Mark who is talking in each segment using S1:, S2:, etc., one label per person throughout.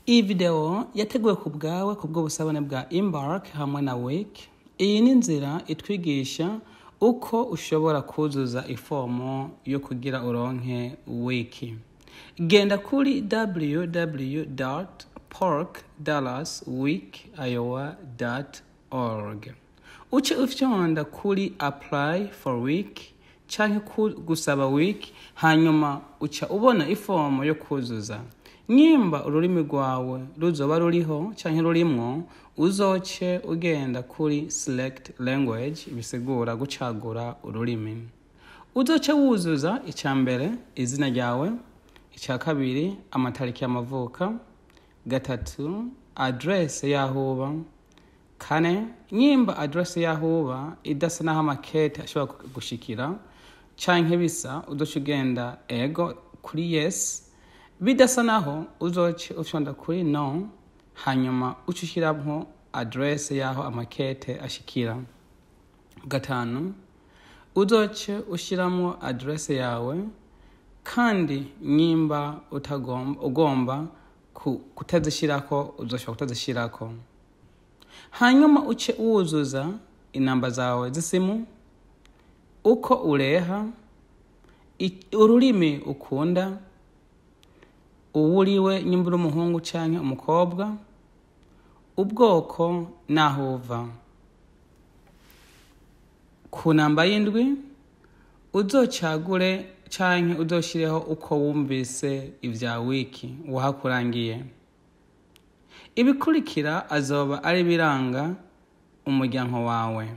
S1: iyi video yateguwe ku bwawe ku bw'ubusabane bwa Embark hamwe na Wake. Iyi ni inzira itwigisha uko ushobora kuzuza ifomo yo kugira uronke Wiki. Genda kuri www.parkdallasweekiowa.org. Uce ufyonda kuri apply for week canke ku- gusaba week hanyuma uca ubona ifomo yo kuzuza nyimba ururimi rwawe ruzoba ruriho canke rurimwo uzoce ugenda kuri select language bisigura gucagura ururimi uzoce wuzuza icya mbere izina ryawe icya kabiri amatariki y'amavuka gatatu adresse y'aho uba kane nyimba adresse y'aho uba idasa n'aho amakete ashobora gushikira canke bisa uzoca ugenda ego kuri yes bidasa naho uzoce ufyonda kuri no hanyuma uca ushiramwo adresse y'aho amakete ashikira gatanu uzoce ushiramwo adresse yawe kandi nyimba utagomba ugomba ku- kutazishirako uzoshobora kutazishirako hanyuma uce wuzuza inamba zawe z'isimu uko ureha i- ururimi ukunda uwuriwe nyimba uri umuhungu canke umukobwa ubwoko n'aho uva ku namba y'indwi uzocagure canke uzoshireho uko wumvise ivya wiki wahakurangiye ibikurikira azoba ari biranga umuryango wawe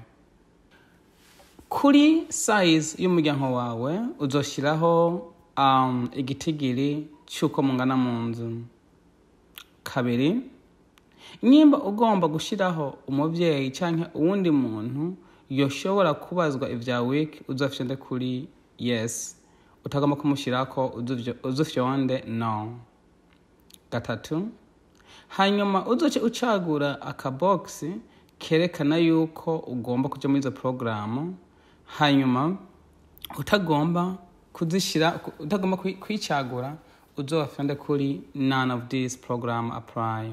S1: kuri size y'umuryango wawe uzoshiraho um, igitigiri cy'uko mungana mu nzu kabiri nyimba ugomba gushiraho umuvyeyi canke uwundi muntu yoshobora kubazwa ivya wiki uzofyonde kuri yes utagomba kumushirako uzuvyo- uzufyonde no gatatu hanyuma uzoce ucagura akabogisi kerekana yuko ugomba kuja muri izo porogaramu hanyuma utagomba kuzishira utagomba kwi- kwicagura uzofyonde kuri none of these program apply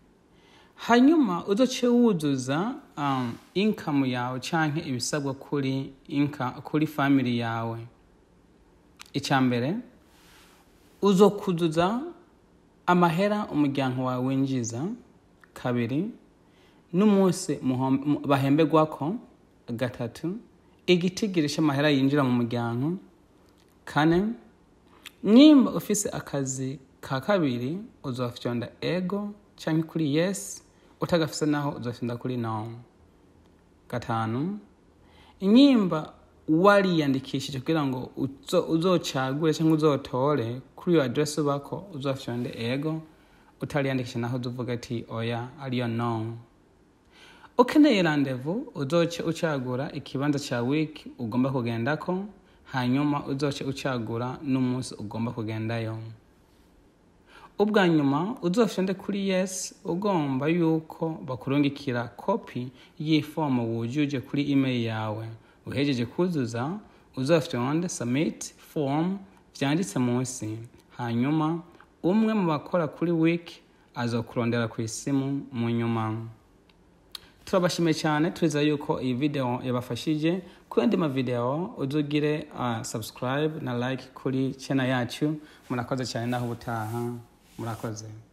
S1: hanyuma uzoce wuzuza um, income yawe canke ibisabwa kuri inka, kuri family yawe icya mbere uzokuzuza amahera umuryango wawe winjiza kabiri n'umunsi muhom- mu- bahemberwako gatatu igitigiri c'amahera yinjira mu muryango kane nimba ufise akazi ka kabiri uzofyonda ego canke kuri yes utagafise naho uzofyonda kuri no gatanu inyimba wariyandikishije kugira ngo uzo- uzocagure cyangwa uzotore kuri iyo adresse ubako uzofyonde ego utariyandikisha naho uzuvuga ati oya ariyo no ukeneye randevu uzoce ucagura ikibanza cya wiki ugomba kugendako hanyuma uzoce ucagura n'umunsi ugomba kugendayo ubwa nyuma uzofyonde kuri yes ugomba yuko bakurungikira kopi y'ifomu wujuje kuri email yawe uhejeje kuzuza uzofyonde submit form vyanditse munsi hanyuma umwe mu bakora kuri wiki azokurondera ku isimu mu nyuma turabashimiye cyane turizera yuko iyi video yabafashije ku yandi mavideo uzugire uh, subscribe na like kuri channel yacu murakoze cyane naho ubutaha murakoze